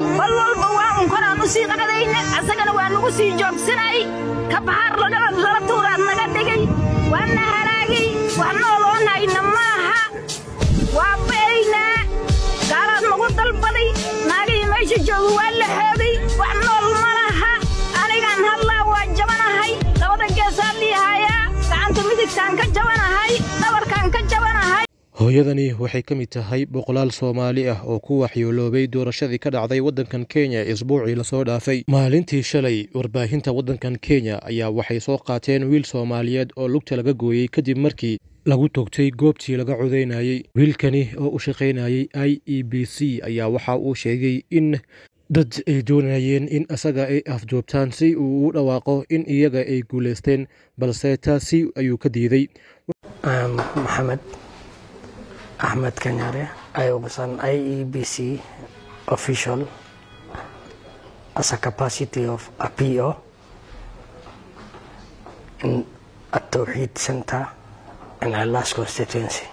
bal walba waa un koraan u sii qadayna asagana waa nagu sii joogsanay ka baxaar lala tuuraad naga dhigay waana halaagay wax nooloonayna maaha waa ba'aynaa gaalaad nagu dalbaday naagihii meesha jooga waa la hooday wax nool ma laha anigaan hadlaa waa jabanahay labada geesaan liihayaa gacanta midigtaan ka jabanahay dhabarkaan ka jabanahay hooyadani waxay ka mid tahay boqolaal soomaali ah oo ku waxyooloobay doorashadii ka dhacday waddankan kenya isbuucii lasoo dhaafay maalintii shalay warbaahinta waddankan kenya ayaa waxay soo qaateen wiil soomaaliyeed oo lugta laga gooyey kadib markii lagu togtay goobtii laga codaynayey wiilkani oo u shaqaynayey i e b c ayaa waxa uu sheegay in dad ay doonayeen in asaga ay afjoobtaan si uu u dhawaaqo in iyaga ay guulaysteen balse taasi ayuu ka diiday maxamed Ahmed Kanyare. I was an IEBC official as a capacity of a PO in a Tawheed Center in our last constituency.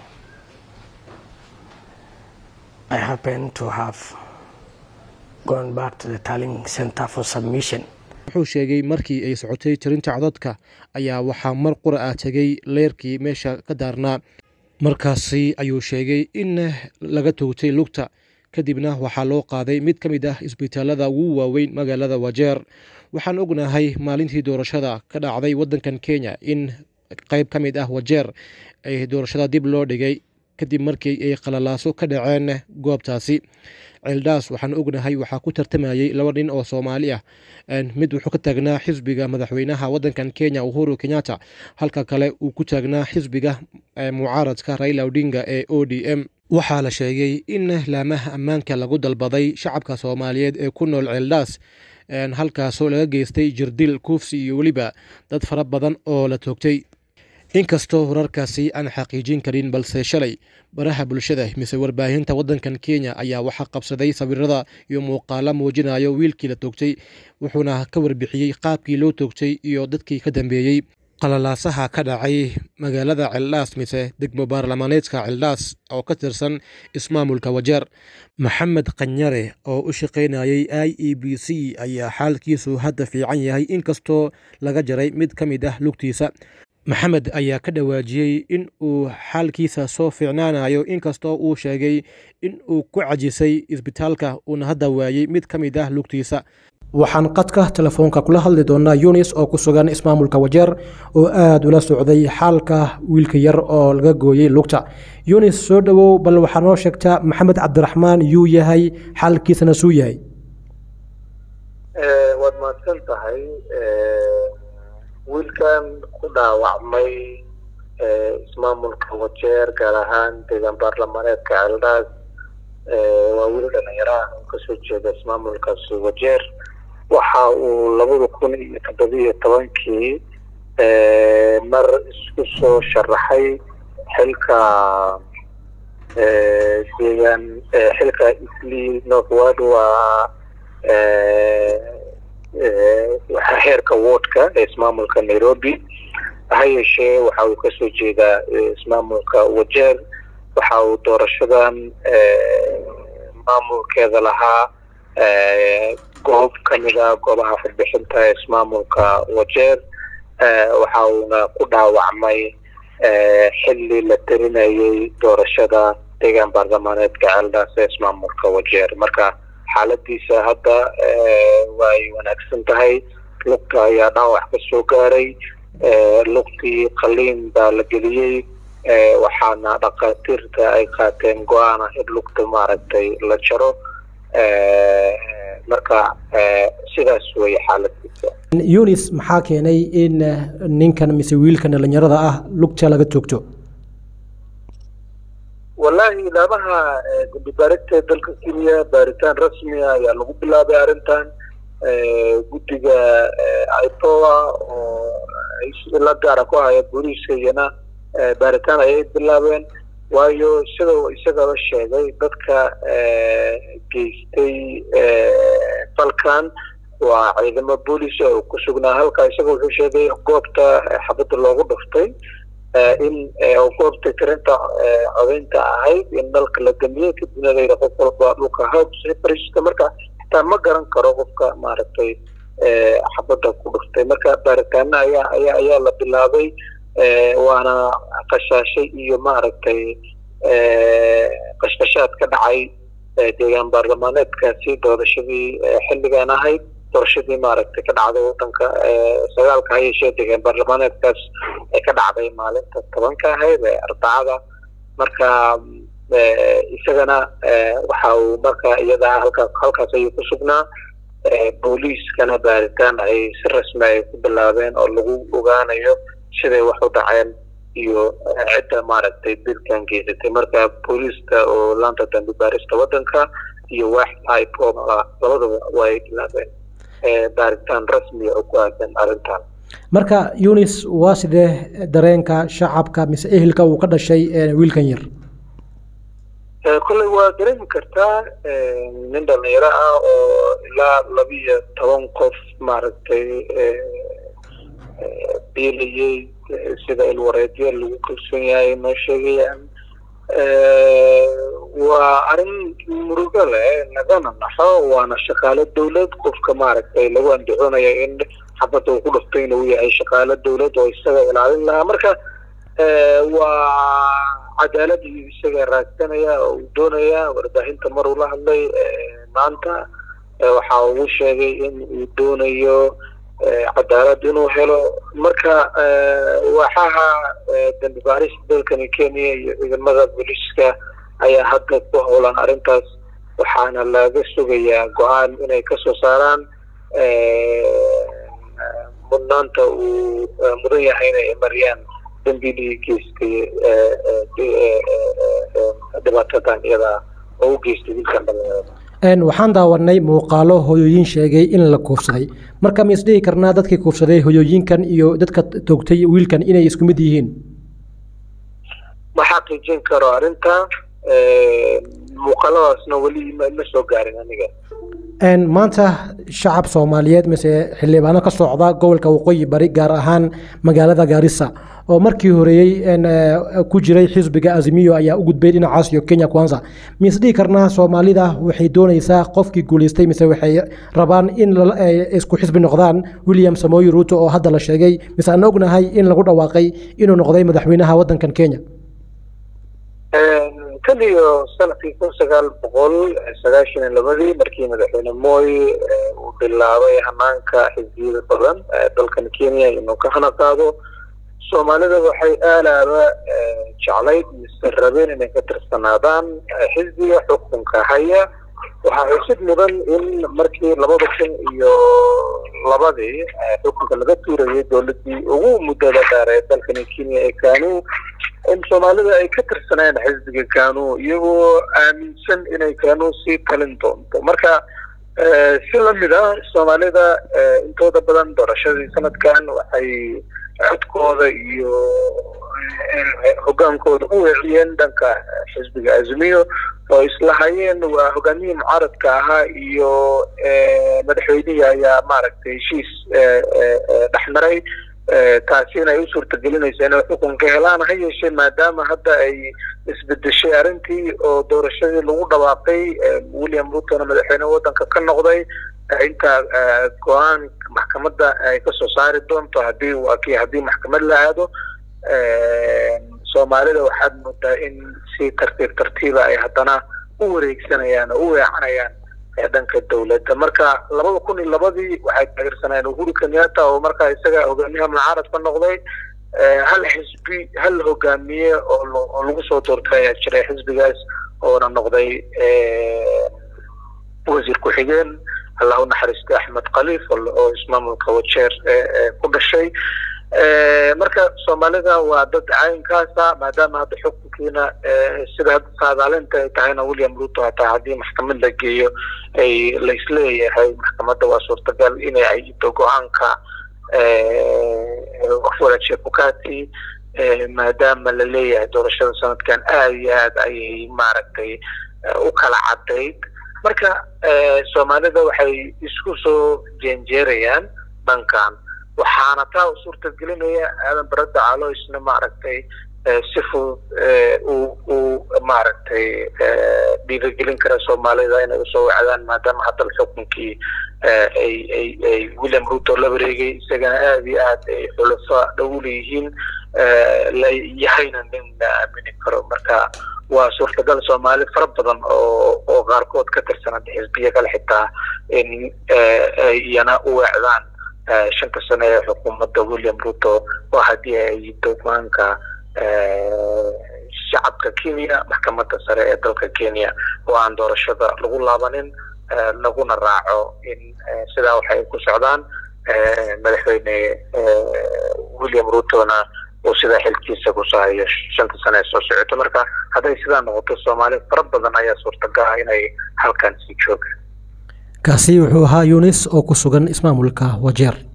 I happened to have gone back to the Tallying Center for submission. wuxuu sheegay markii ay socotay tirinta codadka ayaa waxaa mar qura ah tegay leerkii meesha ka daarnaa markaasi ayuu sheegay in laga toogtay lugta kadibna waxaa loo qaaday mid ka mid ah isbitaalada ugu waaweyn magaalada wajeer waxaan ognahay maalintii doorashada ka dhacday waddankan kenya in qayb ka mid ah wajeer ay doorashada dib loo dhigay kadib markii ay qalalaaso ka dhaceen goobtaasi ceeldhaas waxaan ognahay waxaa ku tartamayey laba nin oo soomaali ah mid wuxuu ka taagnaa xisbiga madaxweynaha waddankan kenya uhuru kenyatta halka kale uu ku taagnaa xisbiga mucaaradka raila odinga ee o d m waxaa la sheegay in laamaha ammaanka lagu dalbaday shacabka soomaaliyeed ee ku nool ceeldhaas halkaasoo laga geystay jirdil kuufsi iyo weliba dad fara badan oo la toogtay inkastoo wararkaasi aan xaqiijin karin balse shalay baraha bulshada mise warbaahinta waddankan kenya ayaa waxaa qabsaday sawirada iyo muuqaalo muujinayo wiilkii la toogtay wuxuuna ka warbixiyey qaabkii loo toogtay iyo dadkii ka dambeeyey qalalaasaha ka dhacay magaalada ceeldhaas mise degmo baarlamaaneedka ceeldhaas oo ka tirsan ismaamulka wajeer maxamed kanyare oo u shaqaynayey i e b c ayaa xaalkiisu hadda fiican yahay inkastoo laga jaray mid ka mid ah lugtiisa maxamed ayaa ka dhawaajiyey in uu xaalkiisa soo fiicnaanayo inkastoo uu sheegay in uu ku cajisay isbitaalka uuna hadda waayey mid ka mid ah lugtiisa waxaan qadka telefoonka kula hadli doonaa yunis oo ku sugan ismaamulka wajeer oo aada ula socday xaalka wiilka yar oo laga gooyey lugta yunis soo dhowow bal waxaa noo sheegtaa maxamed cabdiraxmaan yuu yahay xaalkiisana suu yahay waad mahadsan tahay wiilkan ku dhaawacmay ismaamulka wajeer gaar ahaan deegaan baarlamaaneedka ceeldhaas waa wiil dhalinyaraha oo kasoo jeeda ismaamulkaasi wajeer waxa uu labada kun iyo toddobiyo tobankii mar isku soo sharaxay xilka deegaan xilka isli northward waa heerka wardka ee ismaamulka nairobi ha yeeshee waxa uu kasoo jeedaa ismaamulka wajeer waxa uu doorashadan maamulkeeda lahaa goob kamida goobaha farbixinta ee ismaamulka wajeer waxa uuna ku dhaawacmay xilli la tarinayay doorashada deegaan baarlamaaneedka ceeldhaas ee ismaamulka wajeer marka xaaladiisa hadda way wanaagsan tahay lugta ayaa dhaawac ka soo gaaray lugtii qaliin baa la geliyey waxaana dhakhaatiirta ay qaateen go-aan ah in lugta maaragtay la jaro marka sidaas weeye xaaladiisa yunis maxaa keenay in ninkan mise wiilkan dhalinyarada ah lugta laga toogto wallahi laamaha guddi baarinta dalka kenya baaritaan rasmi ah ayaa lagu bilaabay arrintan guddiga ipoa oo la gaara ku haya booliiska iyana baaritaan ayay bilaabeen waayo sida isagaba sheegay dadka geystay falkan waa ciidamo booliis oo ku sugnaa halka isaga wuxuu sheegay goobta xabadda loogu dhuftay in goobta tirinta codaynta ahayd in dalka la damiyey kadibna layidha qof walba dhulka hawsa fariista marka xataa ma garan karo qofka maaragtay xabadda ku dhuftay marka baaritaano ayaa ayaa ayaa la bilaabay waana qashaashay iyo maaragtay qashqashaad ka dhacay deegaan baarlamaaneedkaasi doorashadii xilligan ahayd doorashadii maaragtay ka dhacday wadanka sagaalka ha yeeshee deegaan baarlamaaneedkaas ee ka dhacday maalinta tobanka ahayd ee arbacada marka isagana waxa uu marka iyada halka halkaas ayuu ku sugnaa booliiskana baaritaan ay si rasmi ay ku bilaabeen oo lagu ogaanayo siday wax u dhaceen iyo cidda maaragtay dilkan geysatay marka booliiska oo laanta dambi baarista wadanka iyo waaxda ipob labadaba way bilaabeen baaritaan rasmiya oo ku aadan arrintan marka yunis waa sidee dareenka shacabka mise ehelka uu ka dhashay wiilkan yar kolley waa dareemi kartaa nin dhalinyaro ah oo ilaa labiyo toban qof maaragtay biilayay sida ilwareedyo lagu kalsoon yahay noo sheegayaan waa arrin murugo leh lagana naxo waana shaqaalo dawlad qofka maaragtay lagu andacoonayo in xabadda uu ku dhuftay inuu yahay shaqaalo dawlad oo isaga ilaalin lahaa marka waa cadaalad iyo isaga raadsanaya oo uu doonaya warbaahinta mar uu la hadlay maanta waxa uu sheegay in uu doonayo cadaalad inuu helo marka waaxaha dambi baarista dalkani kenya iyo ciidamada booliiska ayaa hadda ku howlan arrintaas waxaana laga sugayaa go-aan inay kasoo saaraan mudnaanta uu mudan yahay inay mariyaan dambigii geystay dhibaatadan iyada oo u geystay wiilkan dhalinyarada waxaan daawanay muuqaalo hoyooyin sheegay in la kuufsaday marka ma isdhihi karnaa dadkii kuufsaday hoyooyinkan iyo dadka toogtay wiilkan inay isku mid yihiin ma xaqiijin karo arrinta muuqaaladaasna weli ma soo gaarin aniga maanta shacab soomaaliyeed mise xildhibaano ka socda gobolka waqooyi bari gaar ahaan magaalada gaarisa oo markii horeeyey ku jiray xisbiga azimiyo ayaa u gudbay dhinacaas iyo kenya kwanza ma isdhihi karnaa soomaalida waxay doonaysaa qofkii guuleystay mise waxay rabaan in isku xisbi noqdaan william samoyi ruuto oo hadda la sheegay mise aan ognahay in lagu dhawaaqay inuu noqday madaxweynaha wadankan kenya tan iyo sanadkii kun sagaal boqol sagaashan iyo labadii markii madaxweyne moy uu bilaabay hanaanka xisbiyada badan dalkan kenya inuu ka hana qaado soomaalida waxay aalaaba jeclayd mise rabeen inay ka tirsanaadaan xisbiga xukunka haya waxaa xusid mudan in markii labada kun iyo labadii xukunka laga tuurayay dowladii ugu muddada dheer ee dalkani kenya ee kanu in soomaalida ay ka tirsaneen xisbiga kanu iyagoo aaminsan inay kanu sii talin doonto marka si lamid ah soomaalida intooda badan doorashadii sanadkan waxay codkooda iyo hogaankooda u weeciyeen dhanka xisbiga azmiyo oo isla hayeen waa hogaamiyihii mucaaradka ahaa iyo madaxweynihii ayaa maaragtay heshiis dhexmaray taasina ay u suurtagelinaysa inay xukunka helaan ha yeeshee maadaama hadda ay isbedeshay arrintii oo doorashadii lagu dhawaaqay william rutona madaxweyne wadanka ka noqday inta go-aan maxkamadda ay kasoo saari doonto hadii waa kii haddii maxkamad la aado soomaalida waxaad moodaa in si tartiib tartiiba ay haddana u wareegsanayaan oo u weecanayaan dhanka dowladda marka labada kun iyo labadii waxay taageersanayeen uhuru kenyatta oo markaa isaga hogaamiyaha mucaarad ka noqday hal xisbi hal hogaamiye oo lagu soo doortay ayaa jiray xisbigaas oona noqday wasiir ku-xigeen allah u naxariistay axmed khaliif oo ismaamulka wajeer ku dhashay marka soomaalida waa dad caynkaasa maadaama hadda xukunkiina sida hadda saadaalinta ay tahayna william ruto hataa haddii maxkamad la geeyo ay laisleeyahay maxkamadda waa suurtagal inay ayito go-aanka wafwada chebukati maadaama la leeyahay doorashada sanadkan aada iyo aad ayay maaragtay u kala cadayd marka soomaalida waxay isku soo jeenjeerayaan dhankan waxaana taa u suurtagelinaya aadan barada calo isna maaragtay si fudud uu maaragtay dhiirigelin kara soomaalida inay usoo wacdaan maadaama hadda xukunkii ay ay ay william ruto la wareegay isagana aada iyo aad ay xulafa dhow leeyihiin la yahayna nin la aamini karo marka waa suurtagal soomaali fara badan oo oo qaarkood ka tirsan xisbiya kale xitaa in iyana u weecdaan shanta sano ee xukuumadda william ruto oo haddii ay dogmaanka shacabka kenya maxkamadda sare ee dalka kenya oo aan doorashada lagu laabanin laguna raaco in sidaa waxay ku socdaan madaxweyne william rutona uu sidaa xilkiisa ku sahayo shanta sano ee soo socoto marka hadday sidaa noqoto soomaali fara badan ayaa suurtagal ah inay halkan sii joogaan kaasi wuxuu ahaa yunis oo ku sugan ismaamulka wajeer